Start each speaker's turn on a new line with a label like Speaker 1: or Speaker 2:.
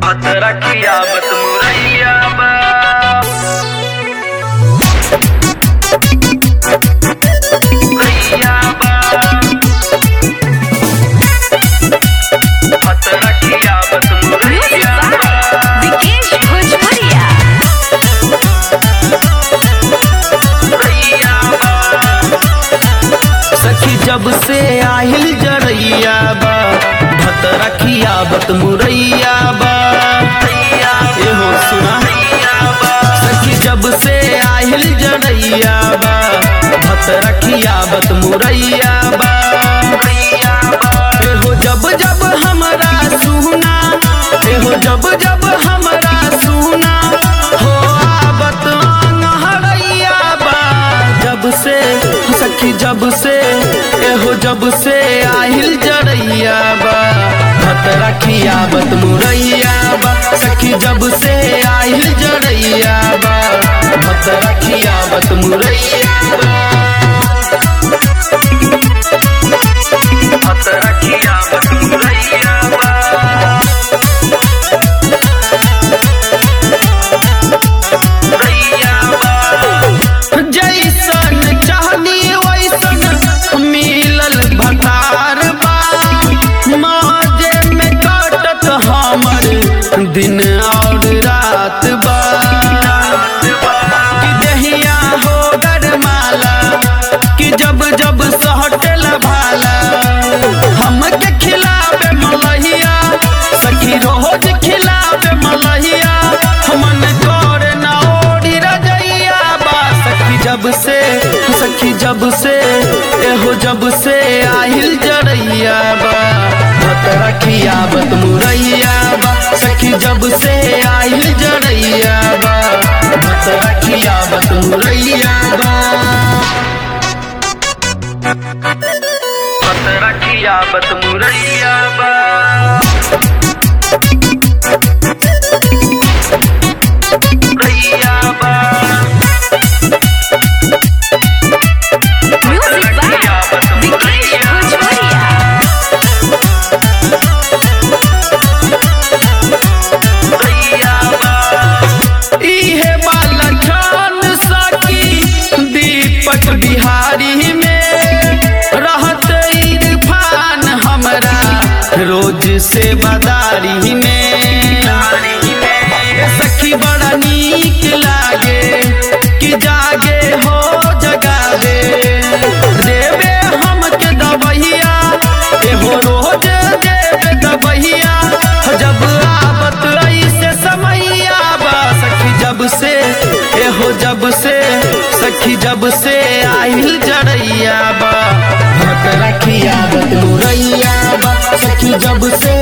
Speaker 1: हाथ रखिया बत मुरैया बा मुरैया बा हाथ रखिया बत
Speaker 2: Music
Speaker 1: मुरैया
Speaker 2: by
Speaker 1: बा
Speaker 2: Vikesh Bhojpuria.
Speaker 1: मुरैया बा
Speaker 3: सखी जब से आहिल जरैया बा भत रखिया बत मुरैया बा एहो सुना सखी जब से आहिल जरैया बा भत रखिया बत मुरैया बा एहो जब जब हमरा सुना एहो जब जब हमरा सुना हो आबत हरैया बा जब से सखी जब से एहो जब से आहिल जरैया बा भत रखिया बत मुरैया बा सखी जब से आहिल जरैया बा भत रखिया बत मुरैया बा
Speaker 1: हाथ रखिया बत मुरैया बा मुरैया बा
Speaker 3: जैसन चाहनी वैसन मिलल भतार बा माजे में काटत हमर दिन और रात बा कि दहिया हो गरमाला कि जब जब सहटल भाला हमके खिलावे मलहिया सखी रोज खिलावे मलहिया हमन कर ना ओड़ी रजैया बा सखी जब से सखी जब से एहो जब से आहिल जरैया बा भत रखिया बत मुरैया बा सखी जब से आहिल जरैया बा भत रखिया बत मुरैया बा
Speaker 1: हाथ रखिया बत मुरैया बा मुरैया बा
Speaker 2: Music by Vikesh Bhojpuria.
Speaker 1: मुरैया बा
Speaker 3: इहे बाला छान सकी दीपक बिहारी में रहत इरफान हमरा रोज से बदारी में सखी बड़ा नीक लागे कि जागे हो जगावे देवे हमके दबहिया एहो रोज देवे दबहिया जब आबत ऐसे समैया बा सखी जब से एहो जब से सखी जब से आहिल जरैया बा भत रखिया बत मुरैया बा सखी जब से